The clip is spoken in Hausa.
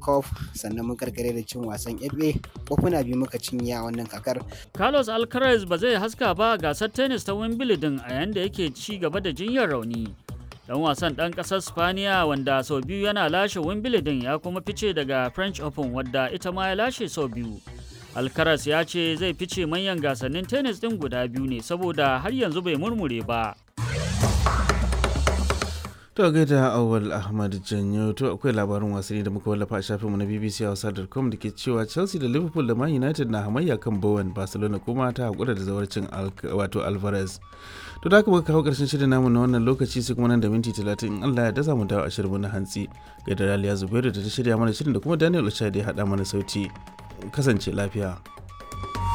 cup sannan mun karkare da cin wasan fa kofuna biyu muka cinye a wannan kakar Carlos Alcaraz ba zai haska ba a gasar tennis ta Wimbledon a yayin da yake ci gaba da jinyar rauni. Dan wasan ɗan ƙasar Spaniya wanda sau biyu yana lashe Wimbledon ya kuma fice daga French Open wadda ita ma ya lashe sau biyu. Alcaraz ya ce zai fice manyan gasannin tennis ɗin guda biyu ne saboda har yanzu bai murmure ba. To gaida Awal Ahmad Janyo to akwai labarin wasanni da muka wallafa a shafinmu na BBC Hausa.com da ke cewa Chelsea da Liverpool da Man United na hamayya kan Bowen Barcelona kuma ta hakura da zawarcin wato Alvarez. To da haka muka kawo karshen shirin namu na wannan lokaci sai kuma nan da minti 30 in Allah ya dasa mu dawo a shirin na hantsi. Gaida Raliya Zubairu da ta shirya mana shirin da kuma Daniel Ochai da ya haɗa mana sauti. Kasance lafiya.